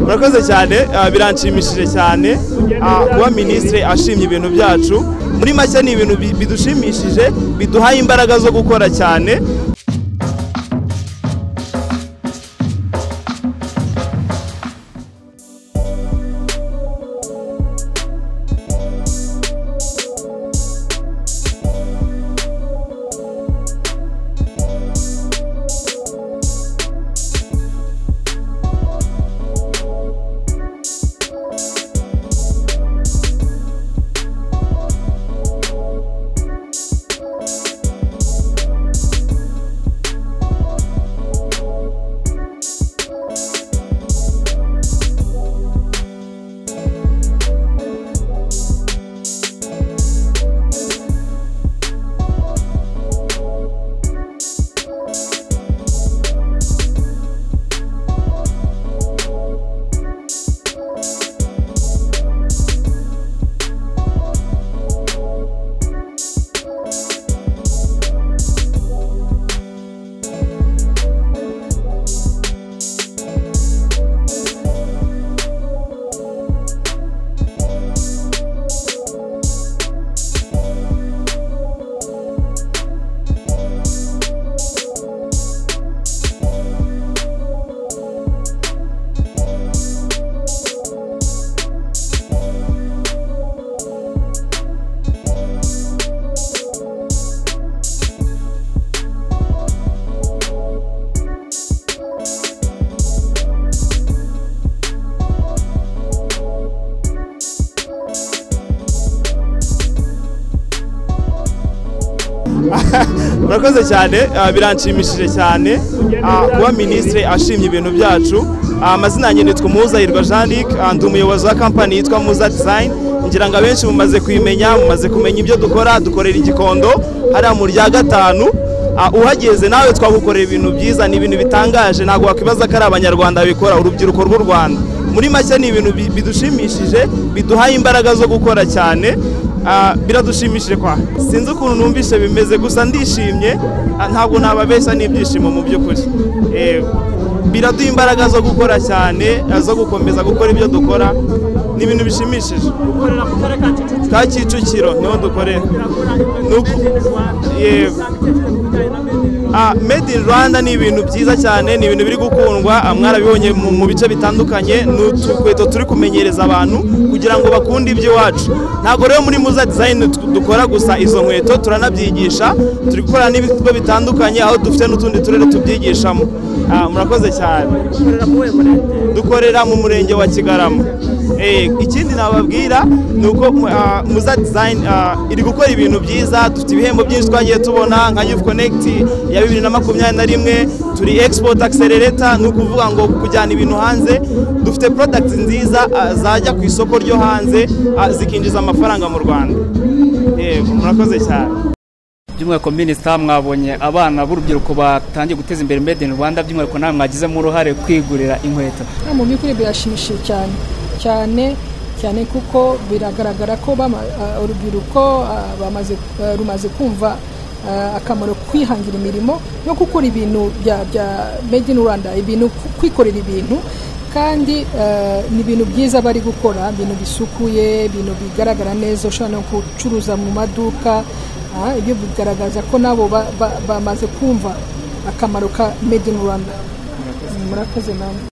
murakoze cyane ah, biranshimishije cyane ah, kuba minisitiri ashimye ibintu byacu muri make ni ibintu bi- bidushimishije biduhaye imbaraga zo gukora cyane murakoze cyane ah, biranshimishije cyane ah, kuba minisitiri ashimye ibintu byacu Ah, amazina yanjye nitwa Muhuzahirwa jean luc ah, ndi umuyobozi wa kampani yitwa muza design ngira ngo abenshi mumaze kuyimenya mumaze kumenya ibyo dukora dukorera igikondo hariya mu rya gatanu Ah, uhageze nawe twagukorera ibintu byiza ni ibintu bitangaje ntabwo wakwibaza ko ari abanyarwanda babikora urubyiruko rw'u rwanda muri make ni ibintu bi- bidushimishije biduhaye imbaraga zo gukora cyane Ah, biradushimishije kwa sinzi ukuntu numvise bimeze gusa ndishimye ah, ntabwo nababeshya n'ibyishimo mu by'ukuri Eh, biraduha imbaraga zo gukora cyane ah, zo gukomeza gukora ibyo dukora ni ibintu bishimishije ukorera mu karere ka Kicukiro ka kicukiro niho dukorera birakora Nuko- made in Rwanda Yego. Ah, made in rwanda usanga ibitekerezo ku bijyanye na made in Rwanda ni ibintu byiza cyane ni ibintu biri gukundwa ah, mwarabibonye mu mu bice bitandukanye ni udukweto turi kumenyereza abantu kugira ngo bakunde iby'iwacu ntabwo rero muri muza design tu- dukora gusa izo nkweto turanabyigisha turi gukorana n'ibigo bitandukanye aho dufite n'utundi turere tubyigishamo Ah, murakoze cyane ukorera mu wego leta dukorera mu murenge wa kigarama Eh, ikindi nababwira ni uko mu- ah, muza design ah, iri gukora ibintu byiza dufite ibihembo byinshi twagiye tubona nka youth connect ya bibiri na makumyabiri na rimwe turi export accelerator ni ukuvuga ngo kujyana ibintu hanze dufite products nziza ah, zajya ku isoko ryo hanze ah, zikinjiza amafaranga mu rwanda yego murakoze cyane by'umwihariko minisita mwabonye abana b'urubyiruko batangiye guteza imbere made in rwanda by'umwihariko nawe mwagizemo uruhare kwigurira inkweto Ah, mu by'ukuri birashimishije cyane cyane cyane kuko biragaragara ko bama- ah, urubyiruko ah, bamaze- ah, rumaze kumva ah, akamaro kwihangira imirimo no gukora ibintu bya bya made in rwanda ibintu ku- kwikorera ibintu kandi ah, ni ibintu byiza bari gukora ibintu bisukuye ibintu bigaragara neza ushobora no gucuruza mu maduka ah, ibyo bigaragaza ko nabo ba- ba- bamaze kumva akamaro ka made in rwanda murakoze namwe